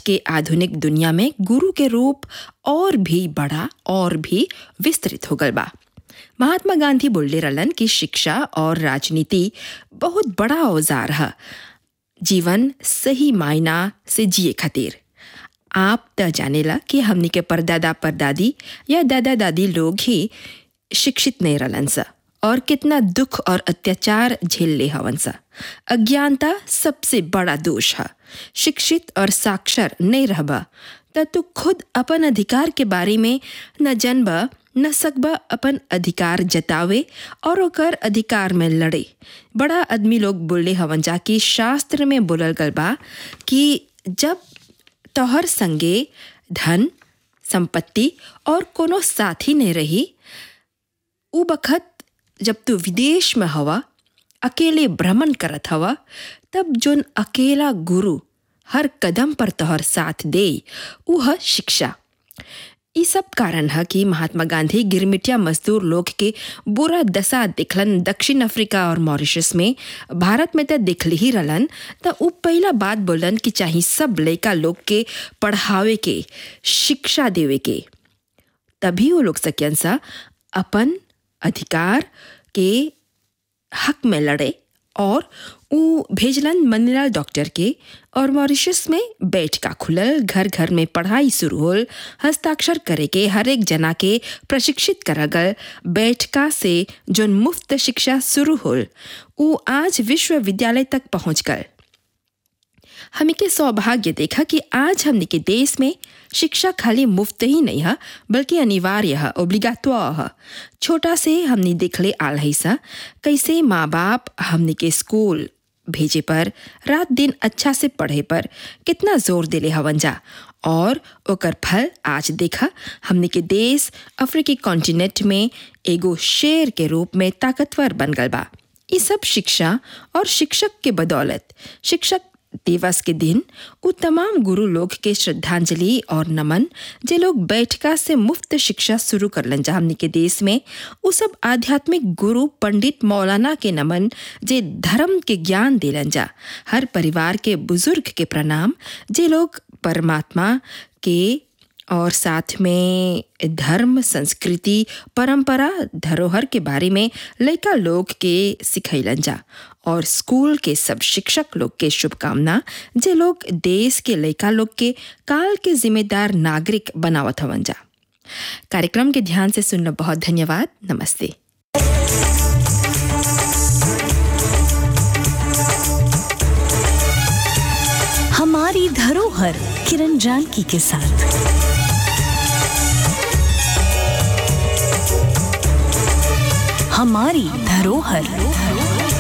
के आधुनिक दुनिया में गुरु के रूप और भी बड़ा और भी विस्तृत हो गल बा महात्मा गांधी बोलले रहलन कि शिक्षा और राजनीति बहुत बड़ा औजार है जीवन सही मायना से जिए खातिर आप त जानेला कि हमनी के परदादा परदादी या दादा दादी लोग ही शिक्षित नहीं रहलन सा और कितना दुख और अत्याचार झेल ले हवन सा अज्ञानता सबसे बड़ा दोष है शिक्षित और साक्षर नहीं रहबा त तू खुद अपन अधिकार के बारे में न जनबा न सकबा अपन अधिकार जतावे और ओकर अधिकार में लड़े बड़ा आदमी लोग बोले हवन जा कि शास्त्र में बोलल गल बा कि जब तोहर संगे धन संपत्ति और कोनो साथी नहीं रही उ बखत जब तू विदेश में हवा अकेले भ्रमण करत हवा तब जोन अकेला गुरु हर कदम पर तोहर साथ दे उ ह शिक्षा ई सब कारण है कि महात्मा गांधी गिरमिटिया मजदूर लोग के बुरा दशा दिखलन दक्षिण अफ्रीका और मॉरिशस में भारत में तो दिखल ही रहलन त उ पहला बात बोलन कि चाहे सब लड़का लोग के पढ़ावे के शिक्षा देवे के तभी वो लोग सकियन सा अपन अधिकार के हक में लड़े और उ भेजलन मनीलाल डॉक्टर के और मॉरिशस में बैठका खुलल घर घर में पढ़ाई शुरू होल हस्ताक्षर करे के हर एक जना के प्रशिक्षित करल गल बैठका से जोन मुफ्त शिक्षा शुरू होल उ आज विश्वविद्यालय तक पहुंच गल हमी के सौभाग्य देखा कि आज हमने के देश में शिक्षा खाली मुफ्त ही नहीं है बल्कि अनिवार्य है ओब्लिगात्वा है छोटा से हमने देखले आल है सा कैसे माँ बाप हमने के स्कूल भेजे पर रात दिन अच्छा से पढ़े पर कितना जोर दिले हवन जा और ओकर फल आज देखा हमने के देश अफ्रीकी कॉन्टिनेंट में एगो शेर के रूप में ताकतवर बन गल बा ये सब शिक्षा और शिक्षक के बदौलत शिक्षक दिवस के दिन उ तमाम गुरु लोग के श्रद्धांजलि और नमन जे लोग बैठका से मुफ्त शिक्षा शुरू करलन जा हमनी के देश में उ सब आध्यात्मिक गुरु पंडित मौलाना के नमन जे धर्म के ज्ञान देलन जा हर परिवार के बुजुर्ग के प्रणाम जे लोग परमात्मा के और साथ में धर्म संस्कृति परंपरा धरोहर के बारे में लड़का लोग के सिखैलन जा और स्कूल के सब शिक्षक लोग के शुभकामना जे लोग देश के लड़का लोग के काल के जिम्मेदार नागरिक बनावत हवन जा कार्यक्रम के ध्यान से सुनना बहुत धन्यवाद नमस्ते हमारी धरोहर किरण जानकी के साथ हमारी धरोहर